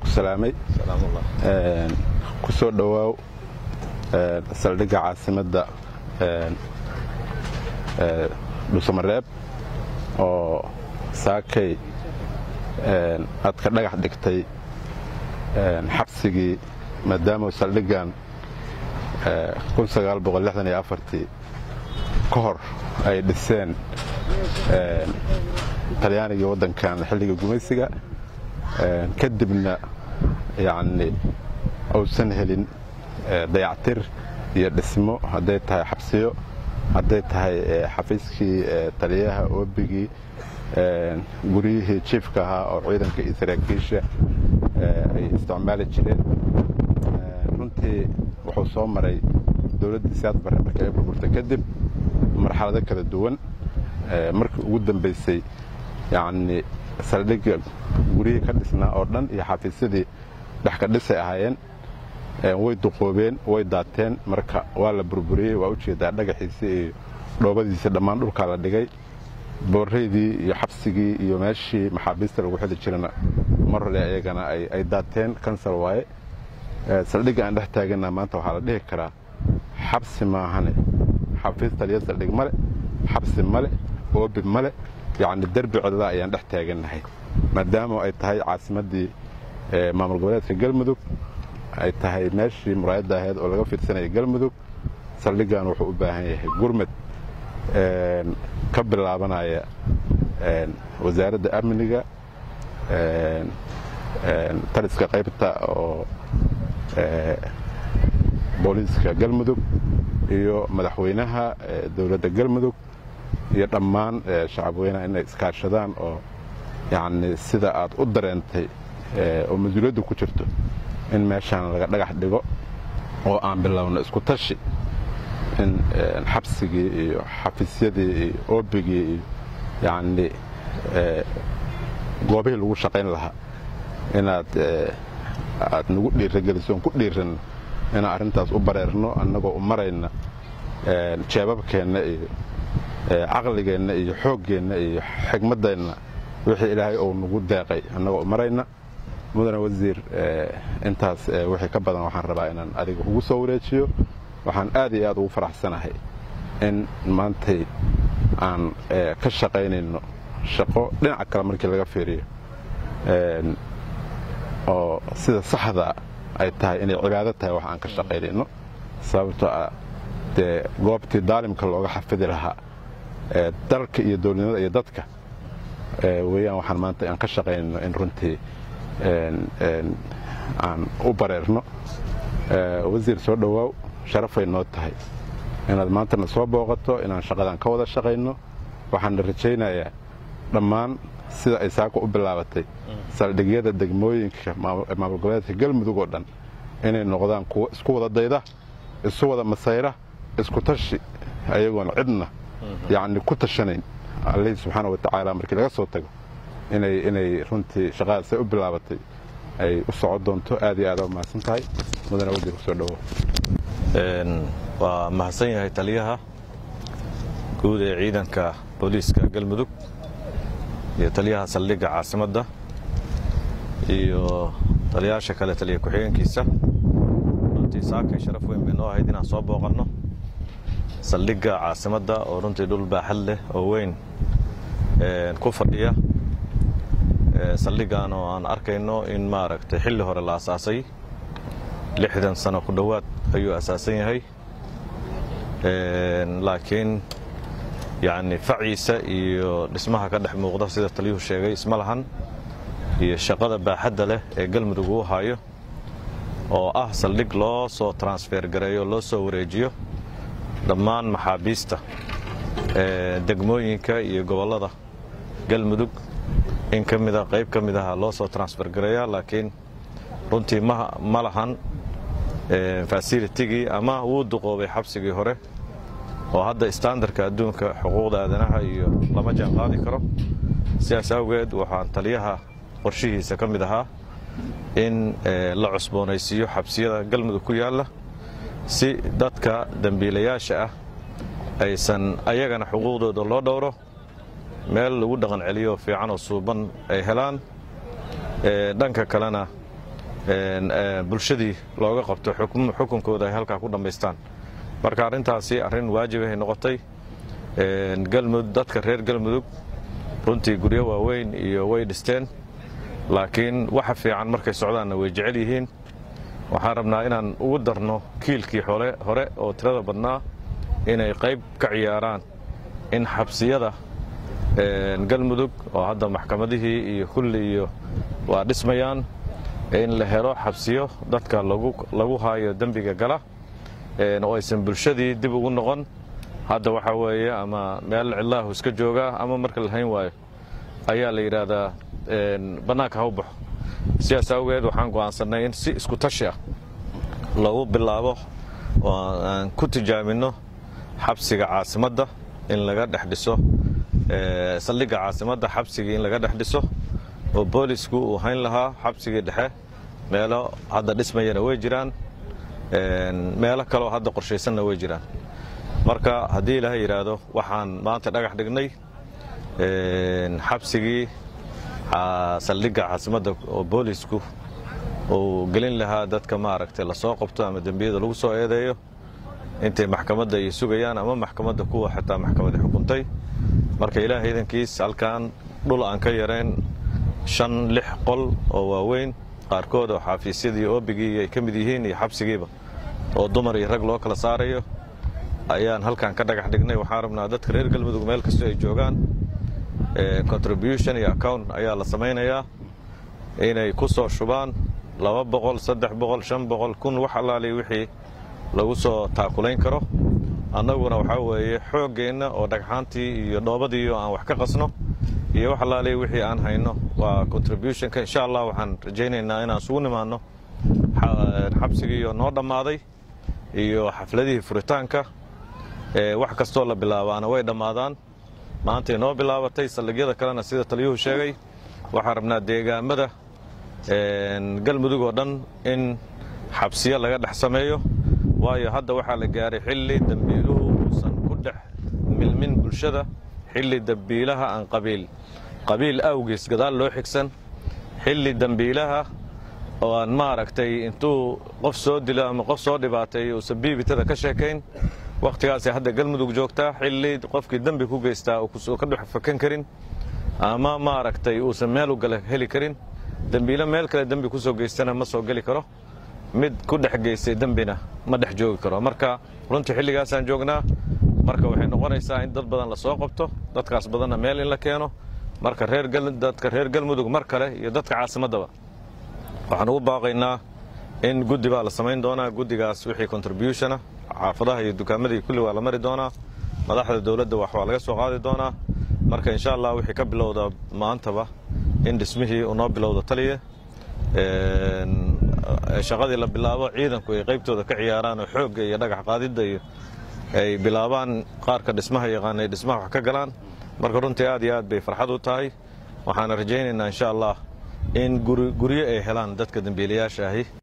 ku salaamay ku soo dhowaaw saldhigga caasimadda dhuusamareeb oo saakay aad ka dhagax dhigtay xabsigii maadaama saldhiggan ka hor ay dhiseen talyaanigii waddankan xilliga gumaysiga kadibna yacni uusan helin dayactir iyo dhismo hadday tahay xabsiyo hadday tahay xafiiskii taliyaha oobigii guryihii jiifka ahaa oo ciidanka iyo saraakiisha ay isticmaali jireen runtii wuxuu soo maray dowladdii siyaad barre markii ay burburtay kadib marxalado kala duwan markii ugu dambaysay yacni saldhigga guryihii ka dhisnaa oo dhan iyo xafiisyadii dhex ka dhisay ahaayeen way duqoobeen way daateen marka waa la burburiyey waa u jeedaa dhagaxiisii iyo dhoobadiisii dhammaan dhulkaa la dhigay booraydii iyo xabsigii iyo meeshii maxaabiista lagu xili jirana mar hole ayagana ay daateen kansal waaye saldhigga aan dhex taagana maanta waxaa la dhihi karaa xabsi maahane xafiis taliya saldhig male xabsi male oobi male yacni derbi codada ayaan dhex taagannahay maadaama ay tahay caasimaddii maamul goboleedka galmudug ay tahay meeshii muraayadda ahayd oo laga fiirsanaya galmudug saldhiggan wuxuu u baahan yahay gurmad ka bilaabanaya wasaaradda amniga taliska qaybta oo booliiska galmudug iyo madaxweynaha dowladda galmudug iyo dhammaan shacabweynaha inay iskaashadaan oo yacni sida aad u dareentay oo mas-uuliyaddu ku jirto in meeshaan laga dhagax dhigo oo aan bilowno isku tashi in xabsigii iyo xafiisyadii iyo oobigii iyo yacni goobihii lagu shaqayn lahaa inaad aad nagu dhiirageliso on ku dhiiranno inaan arrintaas u bareerno annagoo u marayna jeebabkeenna iyo caqligeenna iyo xooggeenna iyo xigmaddeenna wixii ilaahay ou nagu deeqay annagoo u marayna mudane wasiir intaas wixii ka badan waxaan rabaa inaan adiga kugu soo wareejiyo waxaan aad iyo aad ugu faraxsanahay in maantay aan ka shaqaynayno shaqo dhinaca kale markii laga fiiriyo oo sida saxda ay tahay inay cibaado tahay wax aan ka shaqaynayno sababtoo ah dee goobtii daalimka looga xafidi lahaa dalka iyo dowladnimada iyo dadka weeyaan waxaan maanta aan ka shaqaynayno in runtii aan u bareerno wasiir soo dhowaaw sharafay noo tahay inaad maantana soo booqato inaan shaqadan ka wada shaqayno waxaana rajaynayaa dhammaan sida ay saaka u bilaabatay saldhigyada degmooyinka maamul goboleedka galmudug oo dhan inay noqdaan kuwo isku wada dayda isu wada masayra isku tashi ayagoon cidna yacni ku tashanayn allihii subxaana wa tacaala markii laga soo tago inay inay runtii shaqadaas ay u bilaabatay ay u socon doonto aad iyo aada mahadsan tahay mudane wasiir kusoo dhowo waa mahadsan yahay taliyaha guud ee ciidanka booliiska galmudug iyo taliyaha saldhigga caasimadda iyo taliyaasha kale taliya ku-xigeenkiisa runtii saakay sharaf weyn bay noo ahayd inaan soo booqanno saldhigga caasimadda oo runtii dhul baaxad leh oo weyn ku fadhiya saldhiggan oo aan arkayno in maaragtay xilli hore la asaasay lixdan sano ku dhowaad ayuu asaasan yahay laakiin yacni faciisa iyo dhismaha ka dhex muuqda sida taliyuhu sheegay isma lahan iyo shaqada baaxadda leh ee galmudug uu hayo oo ah saldhig loo soo transfer gareeyo loo soo wareejiyo dhammaan maxaabiista degmooyinka iyo gobollada galmudug in ka mida qayb ka mid aha loo soo transfer gareeya laakiin runtii ma lahan fasilitigii ama wuu duqoobay xabsigii hore oo hadda standarka adduunka xuquuqda aadanaha iyo lama jaan qaadi karo sidaas awgeed waxaan taliyaha qorshihiisa ka mid ahaa in la cusboonaysiiyo xabsiyada galmudug ku yaalla si dadka dembiilayaasha ah aysan ayagana xuquuqdooda loo dhowro meel lagu dhaqan celiyo fiican oo suuban ay helaan dhanka kalena bulshadii looga qabto xukunkooda ay halkaa ku dhammaystaan marka arrintaasi arrin waajibahay noqotay dadka reer galmudug runtii guryo waaweyn iyo way dhisteen laakiin waxa fiican markay socdaanna way jecel yihiin waxaan rabnaa inaan ugu darno kiilkii hore oo tirada badnaa inay qayb ka ciyaaraan in xabsiyada galmudug oo hadda maxkamadihii iyo kulli iyo waa dhismayaan in la helo xabsiyo dadka lagu haayo dembiga gala oo aysan bulshadii dib ugu noqon hadda waxaa weeye ama meel cidlaahu iska joogaa ama marka la hayn waayo ayaa la yidhaahdaa bannaanka ha u baxo sidaas awgeed waxaan go'aansannay in si isku tashi ah lagu bilaabo oo aan ku tijaabinno xabsiga caasimadda in laga dhex dhiso saldhigga caasimadda xabsigii in laga dhex dhiso oo boolisku uu hayn lahaa xabsigii dhexe meelo hadda dhismayana way jiraan meelo kaleoo hadda qorshaysanna way jiraan marka haddii ilaahay yidhaahdo waxaan maanta dhagax dhignay xabsigii saldhigga caasimadda oo boolisku uu gelin lahaa dadka maaragtay lasoo qabto ama dembiyada lagu soo eedeeyo intay maxkamadda ay sugayaan ama maxkamadda kuwa xitaa maxkamadda xukuntay marka ilaahay idankiis halkan dhul aan ka yarayn shan lix qol oo waaweyn qaarkood oo xaafiisyadii oobigii ay ka mid yihiin iyo xabsigiiba oo dumar iyo rag loo kala saarayo ayaan halkan ka dhagax dhignay waxaan rabnaa dadka reer galmudug meel kastoo ay joogaan contribution iyo account ayaa la samaynayaa inay ku soo shubaan laba boqol saddex boqol shan boqol kun wax allaali wixii lagu soo taakulayn karo annaguna waxaa weeye xooggeenna oo dhagxaantii iyo dhoobadii oo aan wax ka qasno iyo wax allaali wixii aan hayno waa contributionka insha allah waxaan rajaynaynaa inaan isugu nimaanno xabsigiiyo noo dhammaaday iyo xafladihii furitaanka wax kastoo la bilaabaana way dhammaadaan maantay noo bilaabatay saldhigyada kalena sida taliyuhu sheegay waxaan rabnaa deegaamada galmudug oo dhan in xabsiyo laga dhex sameeyo waayo hadda waxaa la gaaray xilli dembiiluhu uusan ku dhex milmin bulshada xilli dembiilaha aan qabiil qabiil awgiis gadaal loo xigsan xilli dembiilaha oo aan maaragtay intuu qof soo dilo ama qof soo dhibaateeyo uusan biibitada ka sheekayn wakhtigaasay hadda galmudug joogtaa xilli qofkii dembi ku geystaa uusan ka dhex fakan karin ama maaragtay uusan meel u gala heli karin dembiilo meel kale dembi ku soo geystana ma soo geli karo mid ku dhex geystay dembina ma dhex joogi karo marka runtii xilligaasaan joognaa marka waxay noqonaysaa in dad badan la soo qabto dadkaas badanna meel in la keeno marka dadka reer galmudug mar kale iyo dadka caasimaddaba waxaan ugu baaqaynaa in guddi baa la samayn doonaa guddigaas wixii contributionah xaafadaha iyo dukaamadii kulli waa la mari doonaa madaxda dowladda wax waa laga soo qaadi doonaa marka insha allah wixii ka bilowda maantaba in dhismihii uu noo bilowda taliya shaqadii la bilaabo ciidanku ay qaybtooda ka ciyaaraan oo xoogga iyo dhagax qaadidda iyo ay bilaabaan qaarka dhismaha yaqaan ay dhismaha wax ka galaan marka runtii aad iyo aad bay farxad u tahay waxaana rajaynaynaa insha allah in guryo ay helaan dadka dembiilayaasha ahi